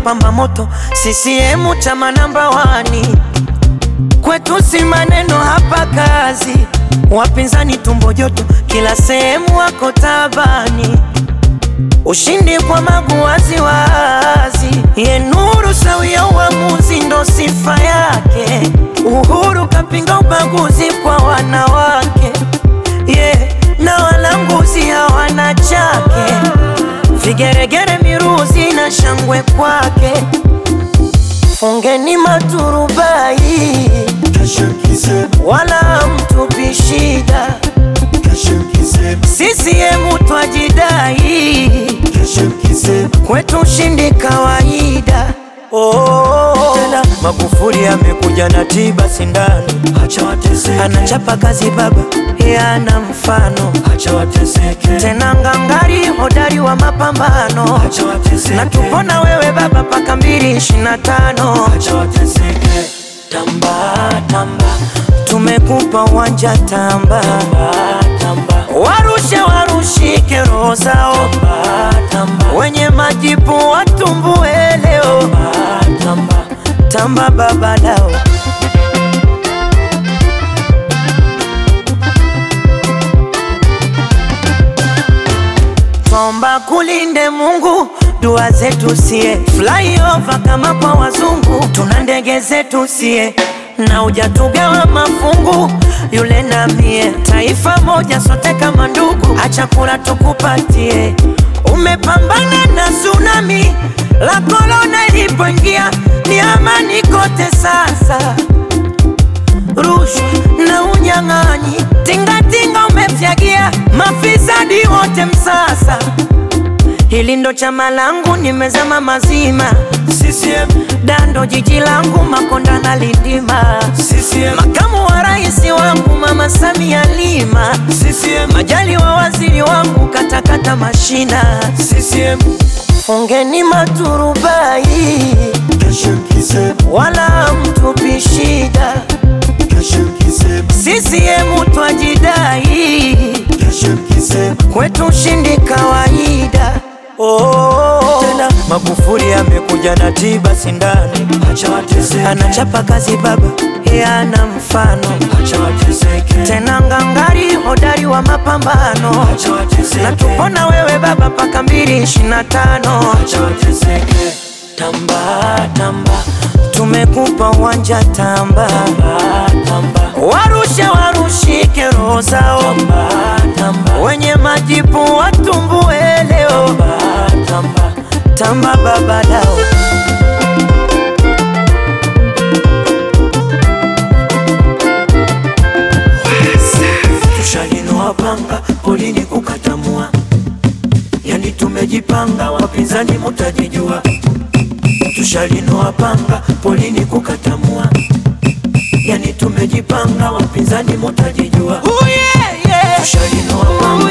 pamba moto, CCM chama namba wani, kwetu si maneno hapa kazi, wapinzani tumbo joto, kila sehemu wako tabani, ushindi kwa magu wazi wazi, ye nuru sawia uamuzi ndo sifa yake, Uhuru kapinga ubaguzi kwa wanawake yeah, na walanguzi hawana chake, vigeregere miruzi na shangwe kwake, fungeni maturubai wala mtupi shida, CCM twajidai, kwetu ushindi kawaida. Oh, tena Magufuli amekuja na tiba sindano, anachapa kazi baba, yana mfano tena ngangari, hodari wa mapambano, na tupona wewe baba paka mbili ishirini na tano. Tamba tamba, tumekupa uwanja tamba, warushe warushike roho zao, wenye majipu watumbue leo, tamba baba lao. Twaomba kulinde Mungu, dua zetu sie flyover kama kwa wazungu, tuna ndege zetu sie na ujatugawa mafungu, yule na mie, taifa moja sote kama ndugu, acha kula tukupatie. Umepambana na tsunami la korona ilipoingia, ni amani kote sasa rushwa na unyang'anyi, tingatinga umefyagia, mafisadi wote msasa. Hili ndo chama langu, nimezama mazima. CCM dando jiji langu, Makonda na Lindima. CCM makamu wa rais wangu, Mama Samia Lima. CCM majali wa waziri wangu, katakata mashina. CCM fungeni maturubai, wala mtupi shida. CCM twajidai, kwetu ushindi kawaida. Oh, tena Magufuli amekuja na tiba sindano, anachapa kazi baba, yana mfano tena ngangari, hodari wa mapambano, na tupona wewe baba paka mbili ishirini na tano. Tamba tamba, tumekupa uwanja tamba, warushe warushike roho zao, wenye majipu watumbue leo, tamba baba lao. Tushalinoa panga polini kukatamua, yani tumejipanga, wapinzani mutajijua. Tushalinoa panga polini kukatamua, yani tumejipanga, wapinzani mutajijua. Tushalinoa panga